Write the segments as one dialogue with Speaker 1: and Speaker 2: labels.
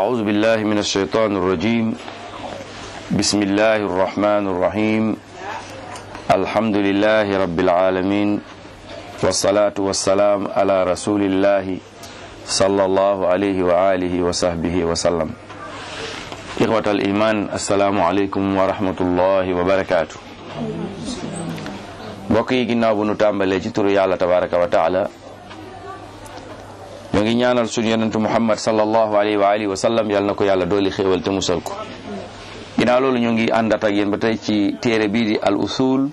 Speaker 1: أعوذ بالله من الشيطان الرجيم بسم الله الرحمن الرحيم الحمد لله رب العالمين والصلاة والسلام على رسول الله صلى الله عليه وآله وصحبه وسلم إخوة الإيمان السلام عليكم ورحمة الله وبركاته mbokk yi ginnaaw bu nu tàmbalee ci turu yàlla tabaraka wa taala ñoo ngi ñaanal suñu yonentu muhammad sallallahu alayhi wa alihi wa sallam yàlla na ko yàlla dooli xéewal te musal ko ginnaaw loolu ñu ngi àndat ak yéen ba tey ci téere bii di al usul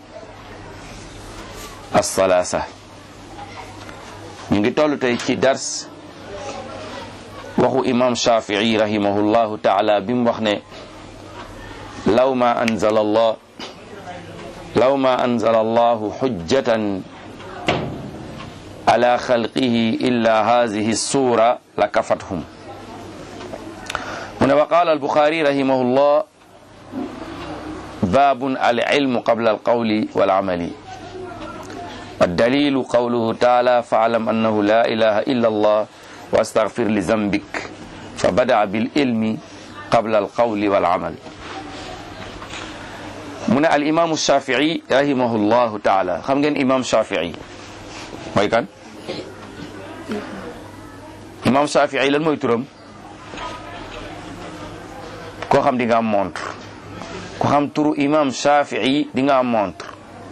Speaker 1: as-salaasa ñu ngi toll tey ci dars waxu imam shafii rahimahullahu taala bi mu wax ne law ma anzala allah law ma anzala allahu xujjatan ala xalqihi illa hadihi sura la kafathum mu ne wa qaala albuxaari rahimahullah babun alilmu qabla alqawli walamali waddalilu qawluhu taala faalam annahu la ilaha illa allah wa astaghfir li zambik fa badaa bililmi qabla alqawli walamal mu ne al imaamu shafii rahimahullahu taala xam ngeen imam shafii mooy kan imam shafii lan mooy turam koo xam di nga am montre ko xam turu imam shafii di nga am montre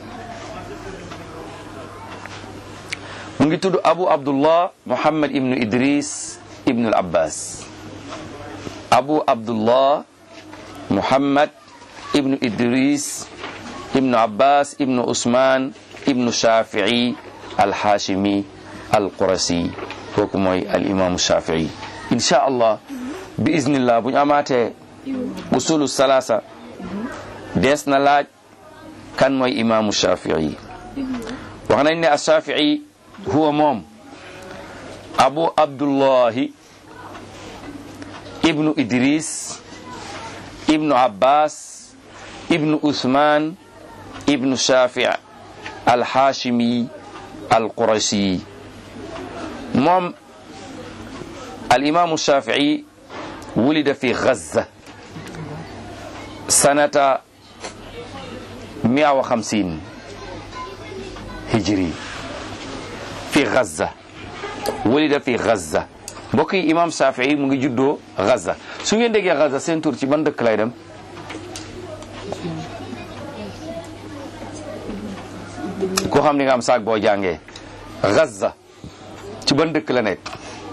Speaker 1: mu ngi tudd abu abdullah muhammad ibnu idris ibnu al abbas abu abdullah muhammad ibnu idris ibnu abbas ibnu usman ibnu shafii alhashimi alqurasi kooku mooy al imaamu shafii insha allah bi iznillah bu ñu amaatee usulu salasa dees na laaj kan mooy imaamu shafii wax nañ ne a shafii huwa moom abu abdullahi ibnu idris ibnu abbas ibnu usman ibnu shafi alhashimi alqurashi moom alimamu shafii wulida fi gaza sanata mia wa xamsin hijri fi gaza wulida fi gaza mbokk yi imam shafii mu ngi juddoo gaza su ngeen déggee gaza seen tur ci ban dëkk lay dem koo xam ni nga am saak boo jàngee Gaza ci ban dëkk la nekk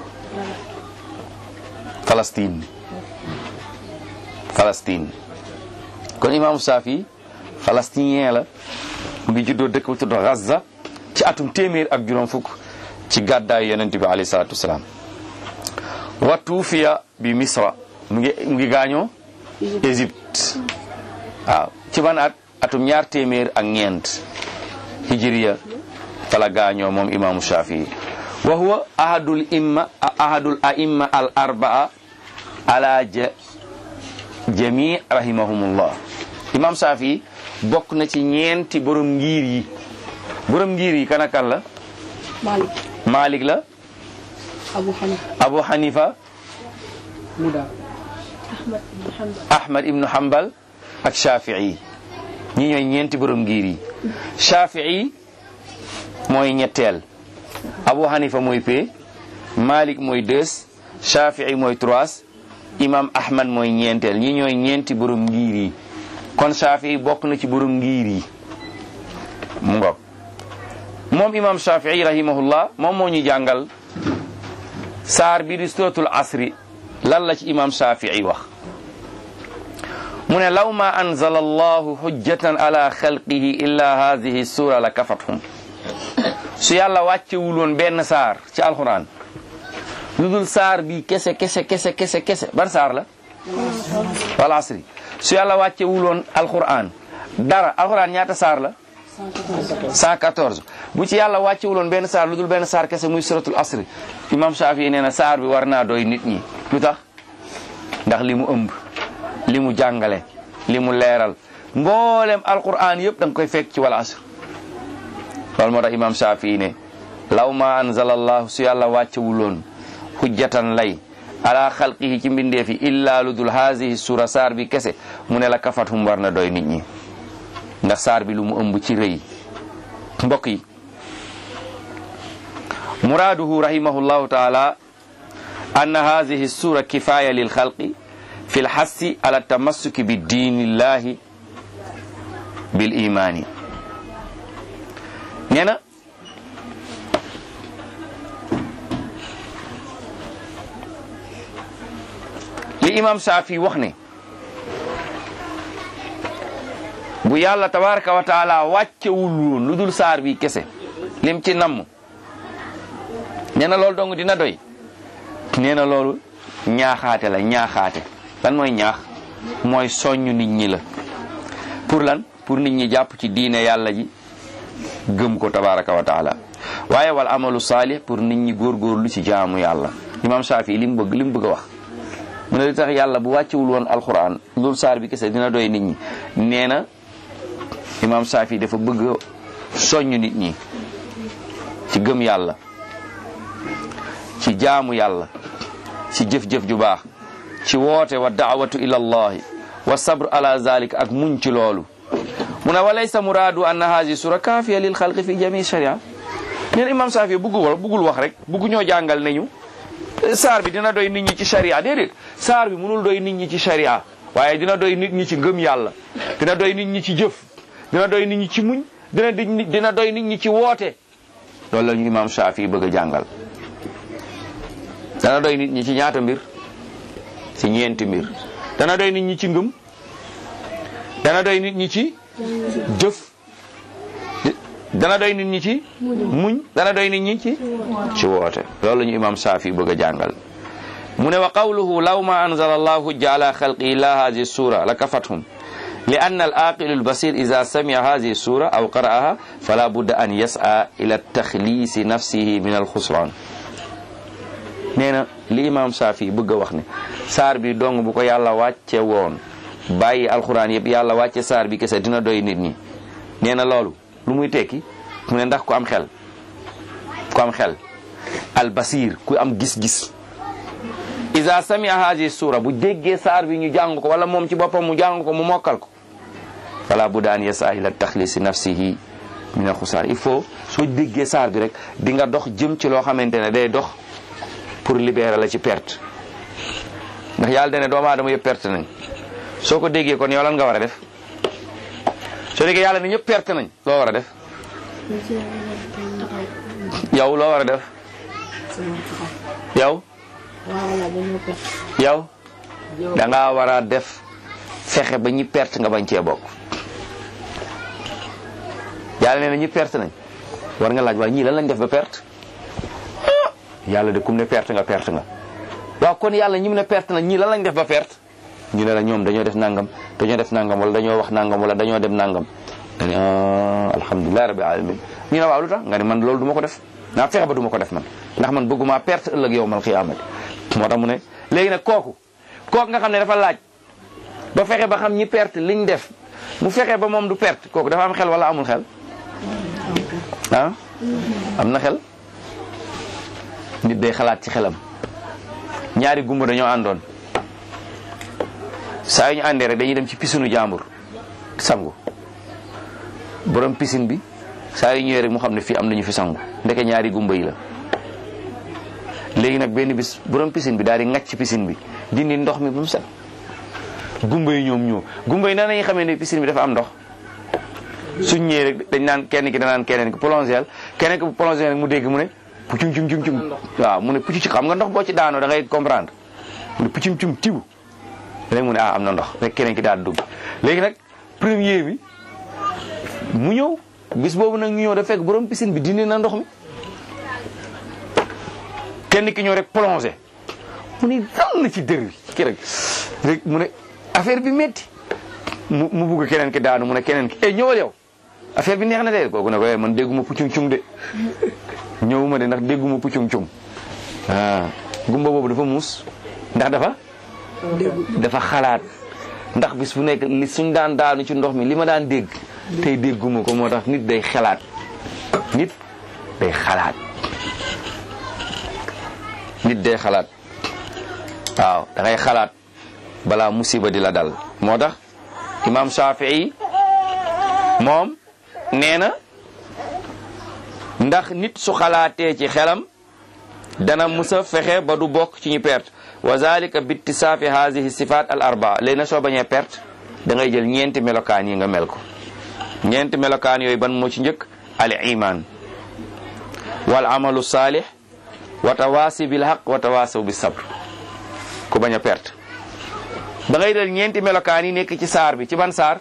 Speaker 1: Palestine Palestine kon imaamu Saafi palestinien la mu ngi juddoo dëkk bu tudd Gaza ci atum téeméer ak juróom fukk ci gàddaay yonent bi alayhi salaatu wasalaam wa tuufiya bi Misra mu ngi mu ngi gaañoo Égypte waaw ci ban at atum ñaar téeméer ak ñeent hijriya fala gaañoo moom imaamu shafii wa huwa ahadul imma ahadul aimma al arbaa ala jami rahimahumullah imam shafii bokk na ci ñeenti borom ngir yi borom ngir yi kan ak kan la
Speaker 2: Malik
Speaker 1: Malik la
Speaker 2: Abu Hanifa
Speaker 1: Abu Hanifa
Speaker 2: Muda Ahmad ibn Hanbal
Speaker 1: Ahmad ibnu Hanbal ak shafii ñi ñooy ñeenti borom ngir yi shafii mooy ñetteel abu hanifa mooy pe malik mooy deux shafii mooy trois imam ahmad mooy ñeenteel ñi ñooy ñeenti borom ngir yi kon shafii bokk na ci borom ngir yi mu ngoog moom imam shafii rahimahullah moom moo ñu jàngal saar bi di suratul asri lan la ci imam shafii wax mu ne law ma anzala allahu hujjatan ala xalqihi illa hadihi sura la kafathum su yàlla wàccewul woon benn saar ci alquran lu dul saar bi kese kese kese kese kese ban saar la wal asri su yàlla wàccewul woon alquran dara alquran ñaata saar la 114 bu ci yàlla wàccewul woon benn saar lu dul benn saar kese muy suratul asri imam Shafi nee na saar bi war naa doy nit ñi lu tax ndax li mu ëmb li mu jàngale li mu leeral mboolem alquran yëpp da nga koy fekk ci wal asr loolu moo tax imam Shafii ne law ma anzala allahu su yàlla wàccewuloon hujjatan lay ala xalqihi ci mbindeefi illa lu dul haasihi sura saar bi kese mu ne la kafathum war na doy nit ñi ndax saar bi lu mu ëmb ci rëy mbokk yi muraaduhu rahimahullahu taala anna haadihi sura kifaya lil xalqi fi lxassi ala tamassuki bi diinillahi bil imaani nee na li imam Saafi wax ne bu yàlla tabaraka wa taala wàccewul woon lu dul saar bi kese lim ci namm nee na loolu dong dina doy nee na loolu ñaaxaate la ñaaxaate lan mooy ñaax mooy soññ nit ñi la pour lan pour nit ñi jàpp ci diine yàlla ji gëm ko tabaraka wa taala waaye wal amalu saalih pour nit ñi góorgóorlu ci jaamu yàlla imam Saafi li mu bëgg li mu bëgg a wax mu ne li tax yàlla bu wàccewul woon alquran loolu saar bi kese dina doy nit ñi nee na imam Saafi dafa bëgg soññ nit ñi ci gëm yàlla ci jaamu yàlla ci jëf-jëf ju baax ci woote wa daawatu ila allahi wa sabr ala zalik ak muñ ci loolu mu ne walaysa muraadu anna haasi sura kaafiya lil xalqi fi jami sharia neen imam Saafi bëggul wax bëggul wax rek bëggu ñoo jàngal nañu saar bi dina doy nit ñi ci sharia déedéet saar bi mënul doy nit ñi ci sharia waaye dina doy nit ñi ci ngëm yàlla dina doy nit ñi ci jëf dina doy nit ñi ci muñ dina dina doy nit ñi ci woote loolu la ñu imam Saafi bëgg a jàngal dana doy nit ñi ci ñaata mbir ci ñeenti mbir dana doy nit ñi ci ngëm dana doy nit ñi ci jëf dana doy nit ñi ci muñ dana doy nit ñi ci ci woote loolu la ñu imam Saafi bëgg a jàngal mu ne wa qawluhu law ma anzala allahu hujja ala xalqi illa hadihi sura la kafathum li anna al aqilu al basir ida samia hadihi sura aw qara'aha fala budda an yas'a ila taxliisi nafsihi min al xusran nee na li imam Saafi bëgg a wax ne saar bi dong bu ko yàlla wàcce woon bàyyi alxuraan yëpp yàlla wàcce saar bi kese dina doy nit ñi nee na loolu lu muy tekki mu ne ndax ku am xel ku am xel al basir ku am gis-gis isa samia haji sura bu déggee saar bi ñu jàng ko wala moom ci boppam mu jàng ko mu mokkal ko fala bu daan yasa ila taxlisi nafsihi min al xusaar il faut soo déggee saar bi rek di nga dox jëm ci loo xamante ne day dox pour libérer la ci perte ndax yàlla dene doomu aadama yëpp perte nañ soo ko déggee kon yow lan nga war a def soo déggee yàlla ne ñëpp perte nañ loo war a def yow loo war a def yow yow da ngaa war a def fexe ba ñi perte nga bañ cee bokk yàlla nee na ñi perte nañ war nga laaj waaye ñii lan lañ def ba perte yàlla de kum ne perte nga perte nga waaw kon yàlla ñi mu ne perte nañ ñii lan lañ def ba perte ñu ne la ñoom dañoo def nangam dañoo def nangam wala dañoo wax nangam wala dañoo dem nangam nga ne alhamdulilah rabbi alamin ñu ne waaw lu tax nga ne man loolu du ma ko def naa fexe ba du ma ko def man ndax man bëgguma perte ëllëg yow mal xiyaamati moo tax mu ne léegi nag kooku kooku nga xam ne dafa laaj ba fexe ba xam ñi perte liñ def mu fexe ba moom du perte kooku dafa am xel wala amul xel ah am na xel nit day xalaat ci xelam ñaari gumba dañoo àndoon saa yu ñu àndee rek dañuy dem ci pisinu jàmbur sangu borom piscine bi saa yu ñëwee rek mu xam ne fii am nañu fi sangu ndeke ñaari gumba yi la léegi nag benn bis borom piscine bi daal di ŋacc ci piscine bi dindi ndox mi ba mu set gumba yi ñoom ñoo gumba yi nan lañuy xamee ne piscine bi dafa am ndox suñ ñëwee rek dañ naan kenn ki danaan keneen ki plongeel keneen ki bu plongeel rek mu dégg mu ne pucum cum cum cum waaw mu ne pucc ci xam nga ndox boo ci daanoo da ngay comprendre mu ne pucum cum tibu léegi mu ne ah am na ndox rek keneen ki daal dugg léegi nag premier bi mu ñëw bis boobu nag ñu ñëw da fekk borom piscine bi dindi na ndox mi kenn ki ñëw rek plongé mu ne dal na ci dër bi ki rek rek mu ne affaire bi metti mu mu bugg keneen ki daanu mu ne keneen ki eh ñëwal yow affaire bi neex na de kooku ne ko man dégguma puccum cum de ñëwuma de ndax dégguma puccum cum ah gumba boobu dafa muus ndax dafa dafa xalaat ndax bis bu nekk li suñ daan daanu ci ndox mi li ma daan dégg tey dégguma ko moo tax nit day xalaat nit day xalaat nit day xalaat waaw da ngay xalaat balaa musiba di la dal moo tax imam Shafii moom nee na ndax nit su xalaatee ci xelam dana musa fexe ba du bokk ci ñu perte wa zalika bittisaafi haadihi sifat al arbaa léegi na soo bañee perte da ngay jël ñeenti melokaan yi nga mel ko ñeenti melokaan yooyu ban moo ci njëkk al iman wal amalu saalih wa tawaasi bil haq wa tawaasaw bis sabr ku bañ a perte da ngay jël ñeenti melokaan yi nekk ci saar bi ci ban saar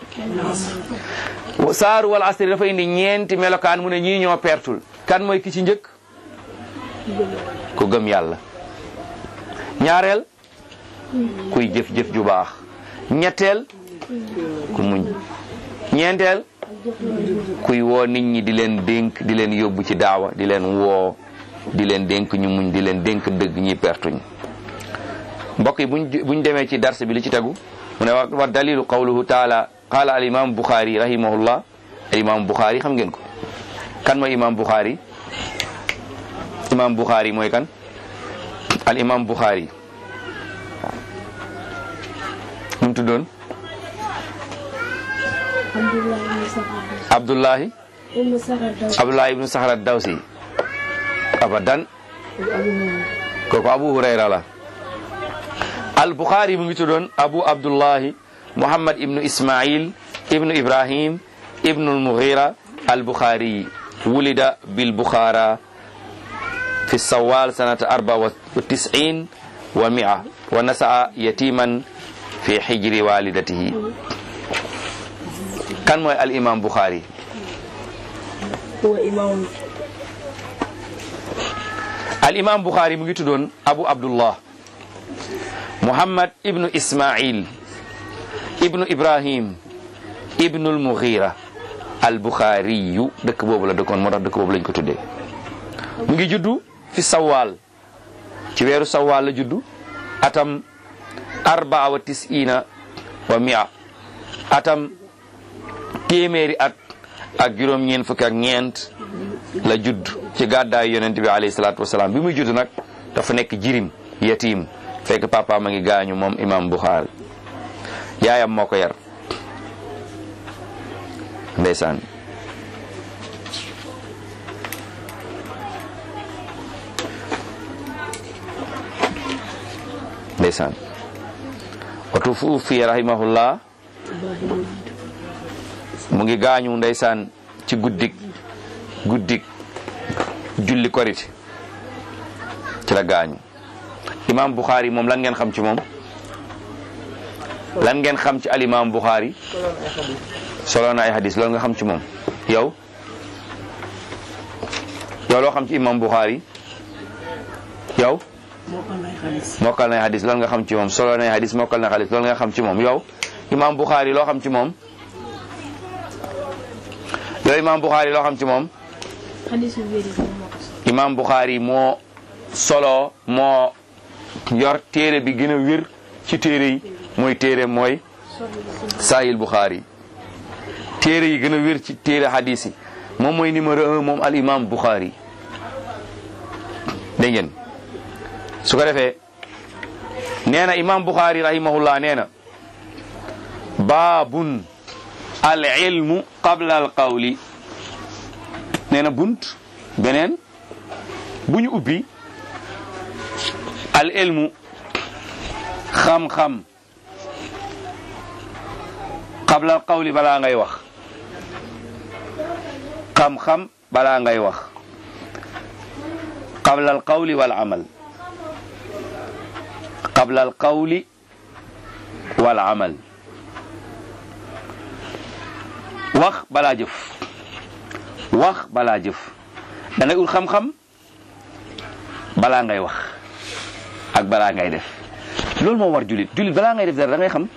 Speaker 1: saaru wal asri dafa indi ñeenti melokaan mu ne ñii ñoo pertul kan mooy ki ci njëkk ku gëm yàlla ñaareel kuy jëf-jëf ju baax ñetteel ku muñ ñeenteel kuy woo nit ñi di leen dénk di leen yóbbu ci daawa di leen woo di leen dénk ñu muñ di leen dénk dëgg ñi pertuñ mbokk yi buñ buñ demee ci dars bi li ci tegu mu ne wa dalilu qawluhu taala qaala al imam buxaari rahimahullah al imam buxaari xam ngeen ko kan mooy imam buxaari imam buxaari mooy kan al imam buxaari nu mu tuddoon abdullahi abdullahi ibnu sahra dawsi abadan kooku abu hurayra la al buxaari mu ngi tuddoon abu abdullahi muhammad ibnu ismail ibnu ibrahim ibnu almughira al buxaari wulida bil buxaara في السوال سنة أربعة وتسعين ومئة ونسأ يتيما في حجر والدته كان موي الإمام بخاري
Speaker 2: هو إمام
Speaker 1: الإمام بخاري مجي تدون أبو عبد الله محمد ابن إسماعيل ابن إبراهيم ابن المغيرة البخاري دك بوبو لا دكون موتاخ دك بوبو لنج ko tuddé mu ngi juddu fi sawaal ci weeru sawaal la juddu atam arbaa wa tisina wa mia atam téeméeri at ak juróom ñeent fukki ak ñeent la judd ci gàddaay yonent bi alayhi salaatu wasalaam bi muy judd nag dafa nekk jirim yatim fekk papa ma ngi gaañu moom imam Buxaari yaayam moo ko yar ndeysaan ndeysaan watu fuufi rahimahullah mu ngi gaañu ndeysaan ci guddik guddik julli korite ci la gaañu imam Bukhari moom lan ngeen xam ci moom lan ngeen xam ci al imam Bukhari solo na ay hadis loolu nga xam ci moom yow yow loo xam ci imam Bukhari yow mokkal na hadis loolu nga xam ci moom solo na hadis mokkal na hadis loolu nga xam ci moom yow imam Bukhari loo xam ci moom yow imam Bukhari loo xam ci moom
Speaker 2: حديث الفيري moo ko solo.
Speaker 1: imam Bukhari moo solo moo yor téere bi gën a wér ci téere yi mooy téere mooy Sahih Bukhari téere yi gën a wér ci téere hadis yi moom mooy numéro un moom al imam Bukhari dégg ngeen su ko defee nee na imam Bukhari rahimahullah nee na baabun al ilmu qabla al qawli nee na bunt beneen bu ñu ubbi al ilmu xam-xam qabla al qawli balaa ngay wax xam-xam balaa ngay wax qabla al qawli wal amal qabla al qawli wal amal wax balaa jëf wax balaa jëf da ngay ut xam-xam balaa ngay wax ak balaa ngay def loolu moo war julit julit balaa ngay def dara da ngay xam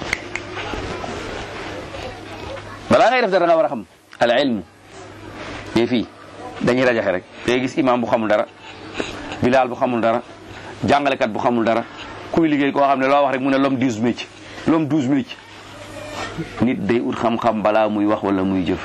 Speaker 1: balaa ngay def dara da nga war a xam al ilmu yee fii dañuy rajaxe rek day gis imam bu xamul dara bilaal bu xamul dara jàngalekat bu xamul dara kuy liggéey koo xam ne loo wax rek mu ne l'homme douze métiers l'homme douze métiers nit day ut xam-xam balaa muy wax wala muy jëf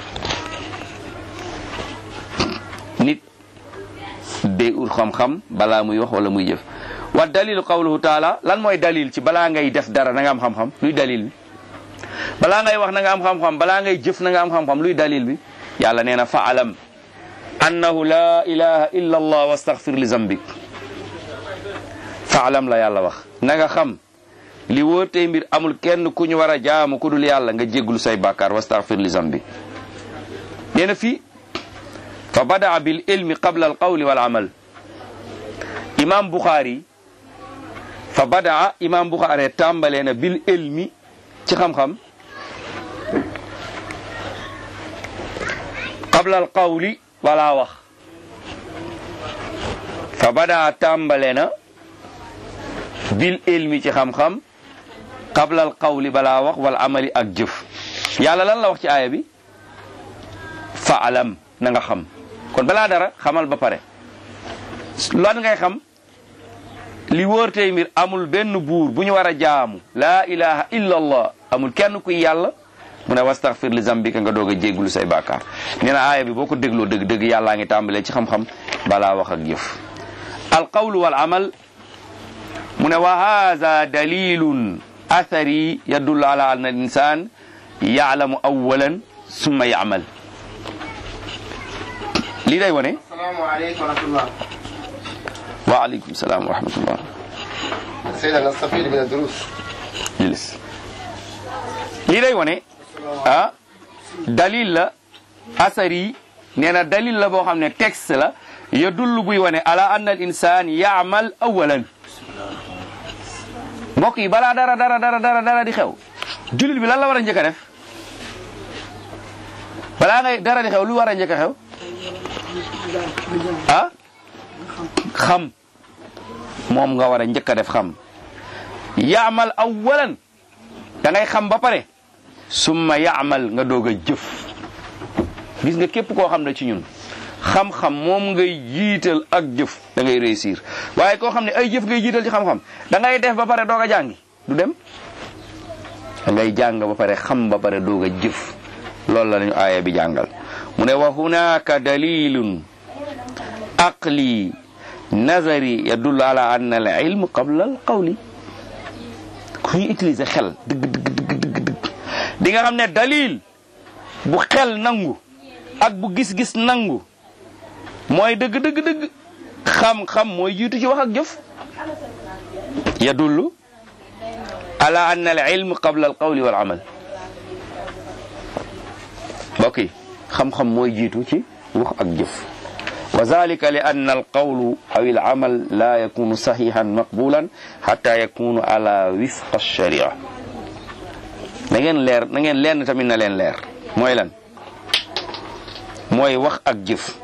Speaker 1: nit day ut xam-xam balaa muy wax wala muy jëf wa dalilu qawluhu taala lan mooy dalil ci balaa ngay def dara na nga am xam-xam luy dalil bi balaa ngay wax na nga am xam-xam balaa ngay jëf na nga am xam-xam luy dalil bi yàlla nee na faalam annahu la ilaha illa allah wastaghfir li zambik faalam la yàlla wax na nga xam li wóor tey mbir amul kenn ku ñu war a jaamu ku dul yàlla nga jégglu say bàkkaar wastaghfir li zambik nee na fii fa badaa bil ilmi qabla al qawli wal amal imam Bukhari fa badaa imam Bukhari tàmbalee na bil ilmi ci xam-xam qabla al qawli wala wax fa badaa tàmbalee na bil ilmi ci xam-xam qabla al qawli balaa wax wal amali ak jëf yàlla lan la wax ci aaya bi fa alam na nga xam kon balaa dara xamal ba pare lan ngay xam li wóor tey mbir amul benn buur bu ñu war a jaamu laa ilaha illa allah amul kenn kuy yàlla mu ne wastaghfir li zambika nga doog a jégglu say bàkkaar nee na aaya bi boo ko dégloo dëgg dëgg yàllaa ngi tàmbalee ci xam-xam balaa wax ak jëf alqawlu wal amal mu ne wa haza dalilun athari yadullu ala anna al insan yaalamu awalan summa yaamal lii day wone
Speaker 3: asalaamaaleykum wa rahmatullah
Speaker 1: waaleykum salaam wa rahmatullah
Speaker 3: سيدنا نستفيد من الدروس
Speaker 1: jilis lii day wone ah dalil la asari nee na dalil la boo xam ne texte la ya dull buy wane ala anna al insan yaamal awalan mbokk yi balaa dara dara dara dara dara di xew jullit bi lan la war a njëkk a def balaa ngay dara di xew lu war a njëkk a xew ah xam moom nga war a njëkk a def xam yaamal awalan da ngay xam ba pare summa yaamal nga doog a jëf gis nga képp koo xam ne ci ñun xam-xam moom ngay jiital ak jëf da ngay réussir waaye koo xam ne ay jëf ngay jiital ci xam-xam da ngay def ba pare doog a jàngi du dem da ngay jàng ba pare xam ba pare doog a jëf loolu la ñu aaya bi jàngal mu ne wa hunaka dalilun aqli nazari yadullu ala anna al ilm qabla al qawli ku ñuy utiliser xel dëgg dëgg dëgg dëgg dëgg di nga xam ne dalil bu xel nangu ak bu gis-gis nangu mooy dëgg dëgg dëgg xam-xam mooy jiitu ci wax ak jëf yadullu ala anna al ilm qabla al qawli wal amal mbokk yi xam-xam mooy jiitu ci wax ak jëf wa zalika li anna al qawlu aw al amal la yakunu sahihan maqbulan hatta yakunu ala wifqa sharia na ngeen leer na ngeen lenn tamit na leen leer mooy lan mooy wax ak jëf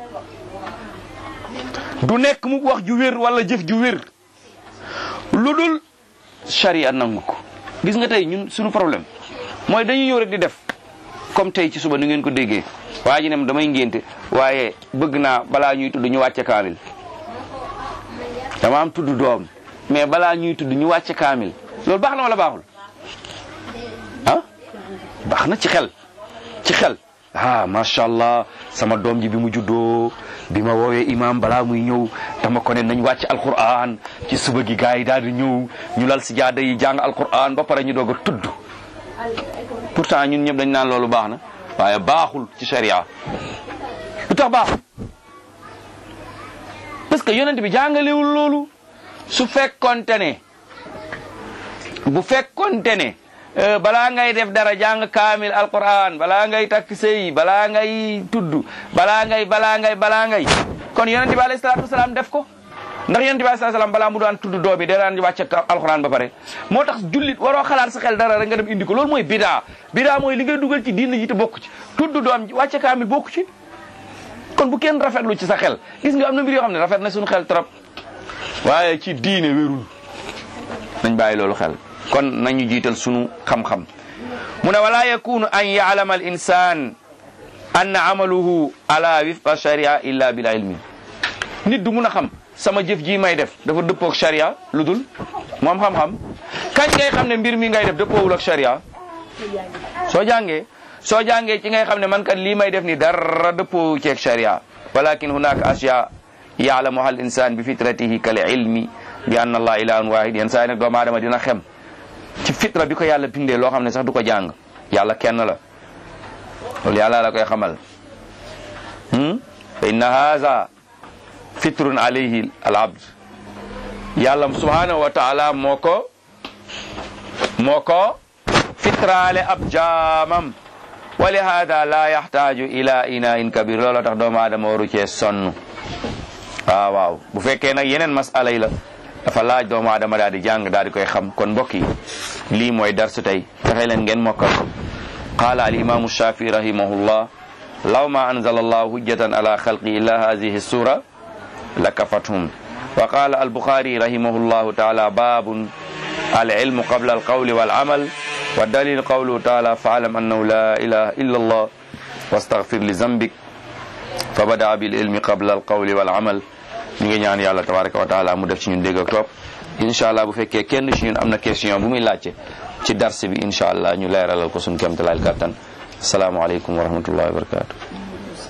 Speaker 1: du nekk mu wax ju wér wala jëf ju wér lu dul sharia nangu ko gis nga tey ñun suñu problème mooy dañuy ñëw rek di def comme tey ci suba ni ngeen ko déggee waa ji ne damay ngénte waaye bëgg naa balaa ñuy tudd ñu wàcce kaamil dama am tudd doom mais balaa ñuy tudd ñu wàcce kaamil loolu baax na wala baaxul ah baax na ci xel ci xel ah macha allah sama doom ji bi mu juddoo bi ma woowee imam balaa muy ñëw dama ko ne nañ wàcc alquran ci suba gi gars yi daal di ñëw ñu lal si jaada yi jàng alquran ba pare ñu doog a tudd pourtant ñun ñëpp dañ naan loolu baax na waaye baaxul ci sharia lu tax baaxul parce que yonent bi jàngalewul loolu su fekkonte ne bu fekkonte ne balaa ngay def dara jàng kaamil alquran balaa ngay takk sëy balaa ngay tudd balaa ngay balaa ngay balaa ngay kon yonent bi alayhi salaatu wasalaam def ko ndax yonent bi alayhi salaatu wasalaam balaa mu daan tudd doom bi da daan wàcce alquran ba pare moo tax jullit waroo xalaat sa xel dara rek nga dem indi ko loolu mooy bidaa bidaa mooy li ngay dugal ci diina ji te bokku ci tudd doom ji wàcce kaamil bokku ci kon bu kenn rafetlu ci sa xel gis nga am na mbir yoo xam ne rafet na suñu xel trop waaye ci diine wérul nañ bàyyi loolu xel kon nañu jiital sunu xam-xam mu ne wala yakunu an yaalama al insan anna amaluhu ala wifqa sharia illa bil ilmi nit du mun a xam sama jëf ji may def dafa dëppook sharia lu dul moom xam-xam kañ ngay xam ne mbir mi ngay def dëppoowul ak sharia soo jàngee soo jàngee ci ngay xam ne man kat lii may def ni dara dëppoowu ceeg sharia walakin hunaka asya yaalamuha al insan bi fitratihi kal ilmi bi anna allah ilahun wahid yenn saa yi nag doomu aadama dina xem ci fitra bi ko yàlla bindee loo xam ne sax du ko jàng yàlla kenn la loolu yàlla la koy xamal fa inna haza fitrun alayhi al abd yàlla subhanahu wa taala moo ko moo ko fitraale ab jaamam wa li hada la yaxtaaju ila inain kabir loolu tax doomu aadama waru cee sonn waaw waaw bu fekkee nag yeneen masala yi la dafa laaj doomu aadama daal di jàng daal di koy xam kon mbokk yi lii mooy darsu tey fexe leen ngeen mokkal qaala al imamu shafii rahimahullah law ma anzala allahu hujjatan ala xalqi illa hadihi sura la kafathum wa qala albuxaari rahimahullahu taala babun alilmu qabla alqawli walamal wa dalil qawluhu taala faalam annahu la ilaha illa allah wastaghfir li zambik fa bada bil ilmi qabla alqawli walamal ñu ngi ñaan yàlla tabaraka wa taala mu def ci ñun dégg ak topp incha allah bu fekkee kenn ci ñun am na question bu muy laajte ci darse bi incha allah ñu leeralal ko suñu kéemtalaay kàttan asalaamaaleykum wa rahmatullahi wa barakatu